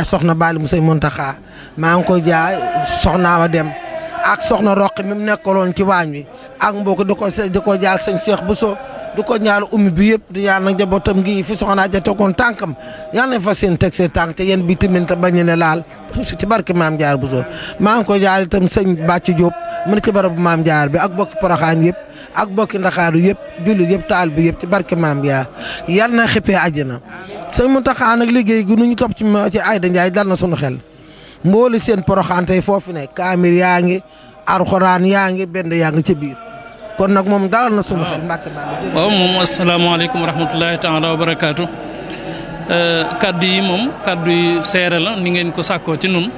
soxna Bali mu sëñ Muntaxa maa ngi ko jaay soxna wa dem ak soxna Roqi mi mu nekkaloon ci waañ wi ak mbokk di ko di ko jaal sëñ Cheikh Bousso di ko ñaal ummi bi yëpp di ñaan nag njabootam gi fi soxna ja tegoon tànkam yal nañ fa seen teg seen tànk te yéen bi tamit te bañ ne laal ci barke maam jaar Bousso maa ngi ko jaal itam sëñ Bàcc Diop mu ne ci barabu maam jaar bi ak bokki Poroxaan yëpp ak bokki Ndakaaru yëpp jullit yëpp taal bi yëpp ci barke maam jaar yal na xippee àjjana sëñ Muntaxa nag liggéey gi nu ñu topp ci ci Ayda Ndiaye dal na sunu xel mbooli seen Poroxaan tey foofu ne kaamir yaa ngi alxuraan yaa ngi benn yaa ngi ci biir kon nag moom dalal na sunu xel mbàkke bàll waaw moom asalaamaaleykum wa rahmatullahi taala wa barakaatu kaddu yi moom kaddu yi seere la ni ngeen ko sàkkoo ci nun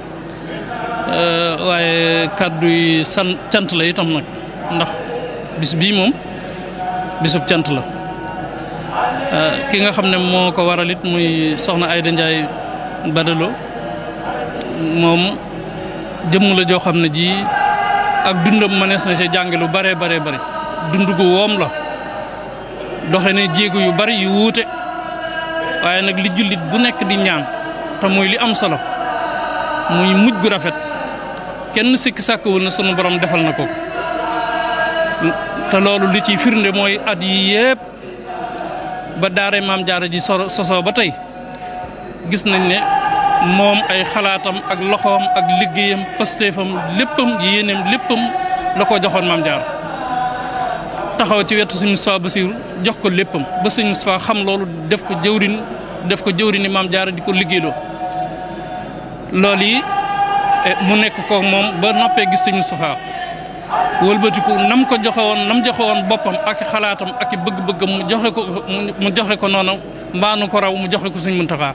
waaye kaddu yi san cant la itam nag ndax bis bii moom bisub cant la ki nga xam ne moo ko waral it muy soxna Ayda Ndiaye Badalo moom jëmm la joo xam ne ji ak dundam mënees na ci jànge lu bare bare bari dund gu woom la doxe ne jéego yu bari yu wuute waaye nag li jullit bu nekk di ñaan te muy li am solo muy mujj gu rafet kenn sikki sàkkawul na sunu borom defal na ko te loolu li ciy firnde mooy at yi yépp ba daare maam jaara ji so sosoo ba tey gis nañ ne moom ay xalaatam ak loxoom ak liggéeyam pastéefam léppam yéeneem léppam la ko joxoon maam jaar taxaw ci wetu sëñ Moustapha Bassirou jox ko léppam ba sëñ Moustapha xam loolu def ko jëwrin def ko jëwrini maam jaara di ko liggéeyloo loolu yi mu nekk ko moom ba noppee gis sëñ Moustapha wëlbatiku nam ko joxe woon nam joxe woon boppam ak xalaatam ak bëgg-bëggam mu joxe ko mu joxe ko noonu mbaanu ko raw mu joxe ko sëñ Muntaxa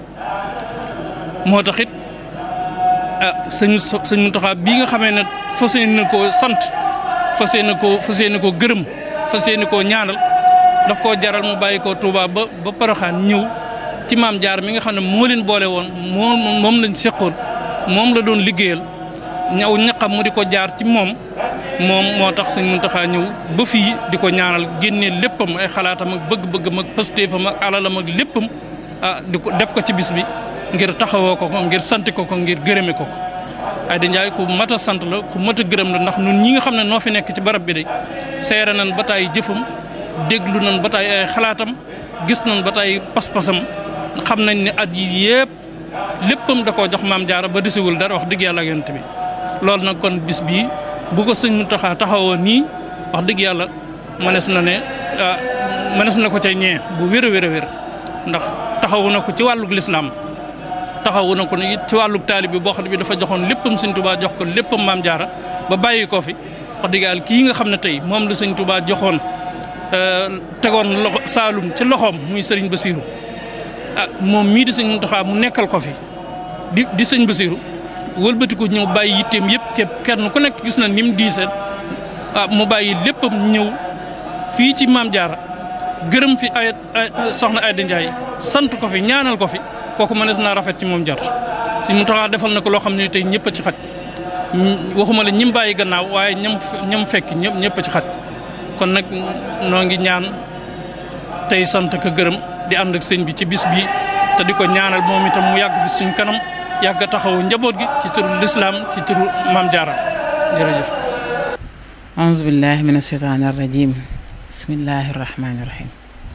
moo tax it ah sëñ sëñ Muntaxa bii nga xamee ne fas yéene koo sant fas yéene koo fas yéene koo gërëm fas yéene koo ñaanal daf koo jaral mu bàyyi koo Touba ba ba Poroxaan ñëw ci maam jaar mi nga xam ne moo leen boole woon moom moom lañ seqoon moom la doon liggéeyal ñaw ñaqam mu di ko jaar ci moom moom moo tax sëñ Muntaxa ñëw ba fii di ko ñaanal génnee léppam ay xalaatam ak bëgg-bëggam ak pastéefam ak alalam ak léppam ah di ko def ko ci bis bi ngir taxawoo ko ko ngir sant ko ko ngir gërëme ko ko Ayda Ndiaye ku mat a sant la ku mat a gërëm la ndax ñun ñi nga xam ne noo fi nekk ci barab bi de seere nañ ba taay jëfam déglu nañ ba taay ay xalaatam gis nañ ba taay pas-pasam xam nañ ne at yi yëpp léppam da koo jox maam jaara ba desiwul dara wax dëgg yàlla ak yonent bi loolu nag kon bis bii bu ko sëñ Muntaxa taxawoo nii wax dëgg yàlla mënees na ne mënees na ko ca ñee bu wér a wér a wér ndax taxawu na ko ci wàllug lislaam taxawu na ko it ci wàllug taalib bi boo xam ne bi dafa joxoon léppam sëñ Tuubaa jox ko léppam maam jaara ba bàyyi ko fi wax dëgg yàlla kii nga xam ne tey moom la sëñ Tuubaa joxoon tegoon loxo Saalum ci loxoom muy sëriñ Basiiru ah moom mii di sëñ Muntaxa mu nekkal ko fi di di sëñ Basiiru wëlbati ko ñëw bàyyi yitteem yëpp képp kenn ku nekk gis na ni mu diisee ah mu bàyyi léppam ñëw fii ci maam jaara gërëm fi ay soxna Ayda Ndiaye sant ko fi ñaanal ko fi kooku mënees naa rafet ci moom jot si mu taxaa defal na ko loo xam ne tey ñëpp a ci xaj waxuma la ñim bàyyi gannaaw waaye ñam ñam fekk ñëpp ñëpp a ci xaj kon nag noo ngi ñaan tey sant ko gërëm di ànd ak sëñ bi ci bis bii te di ko ñaanal moom itam mu yàgg fi suñ kanam yàgg a taxawu njaboot gi ci turu lislaam ci turu maam jaara jërëjëf auzu billahi min asheytaani arrajim bismillahi rahmaani rahim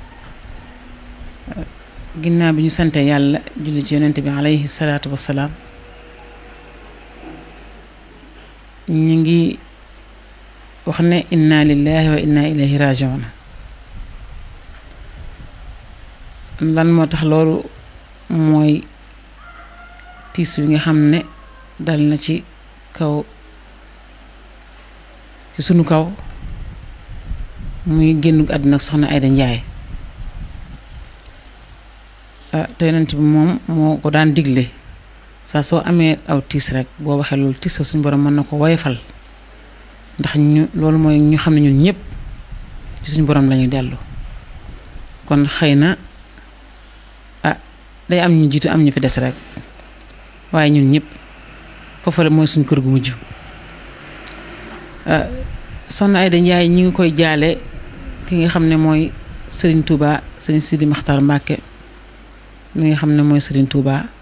ginnaaw bi ñu sante yàlla julli ci yonent bi alayhi salaatu wassalaam ñu ngi wax ne inna lillahi wa inna ilayhi rajiun lan moo tax loolu mooy tiis wi nga xam ne dal na ci kaw ci sunu kaw muy génn àdduna soxna Ayda Ndiaye ah te yonent bi moom moo ko daan digle saa soo amee aw tiis rek boo waxee loolu tiis suñu borom mën na ko woyofal ndax ñu loolu mooy ñu xam ne ñun ñëpp ci suñu borom lañuy dellu kon xëy na ah day am ñu jiitu am ñu fi des rek waaye ñun ñëpp foofu la mooy suñ kër gu mujj soxna Ayda Ndiaye ñi ngi koy jaale ki nga xam ne mooy Serigne Touba Serigne Sidi Makhtar Mbacke mi nga xam ne mooy Serigne Touba